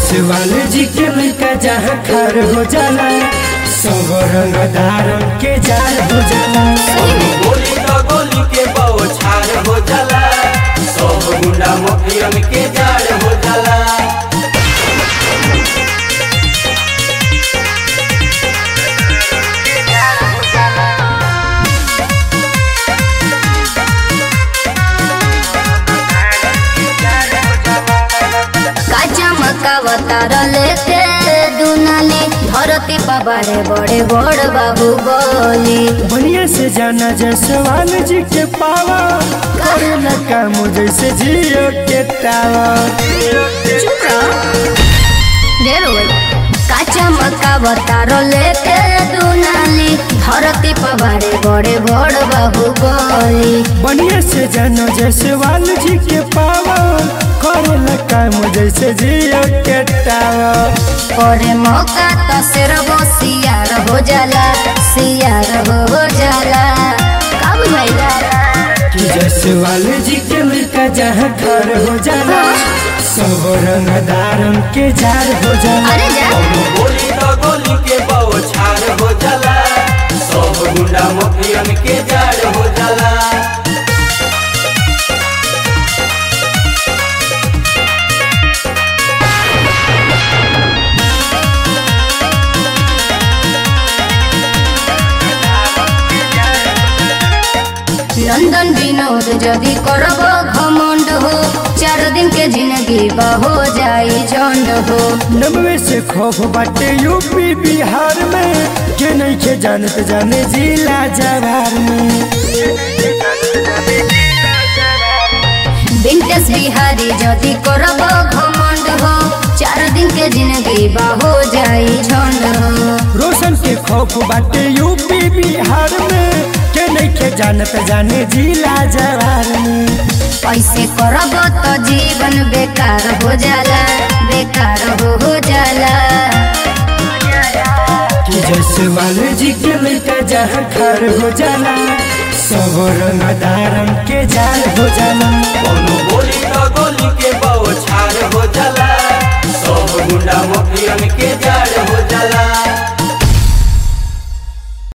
जसवाल जी के लड़का जहाँ खर हो जाला सब रंग धारम के जार हो जाला गोली तो गोली के बौछार हो जाला सब गुंडा मफियन के जाड़ हो जाला काचा मकावतार लेके दुनाली धरती पबारे बड़े बड़ बाबू बोली बढ़िया से जाना जसवाल जी के पावा करेला काम जैसे जियो के टावा चुप रहो ढेर हो गइल। काचा मकावतार लेके दुनाली धरती पबारे बड़े बड़ बाबू बोली बढ़िया से जाना जसवाल जी के पावा करेला काम जैसे जियो के टावा परे मौका तो सिर्फ सियार हो जाला सियार हो जाला कब भैया कि जसवाल जी के लड़का जहाँ खर हो जाला सब रंग धारम के जार हो जाला अरे जा गोली तो गोली के बौछार हो जाला सब गुंडा मफियन के जाड़ हो जाला लंदन विनोद जदि करब घमंड हो चार दिन के जिंदगी हो जाई झंड हो नब्बे से खौफ बाटे यूपी बिहार में के नहीं के जानत जाने जिला जवार में विंटेज बिहारी जदि करब घमंड हो चार दिन के जिंदगी हो जाई झंड हो रोशन के खौफ बाटे यूपी बिहार में के नहीं के जानत जाने जिला जवार में ऐसे करब तो जीवन बेकार हो जाला बेकार हो हो जाला कि जसवाल जी के लड़का जहाँ खर हो जाला सब रंग धारम के जार हो जाला कोनो गोली तो गोली के बौछार हो जाला सब गुंडा मफियन के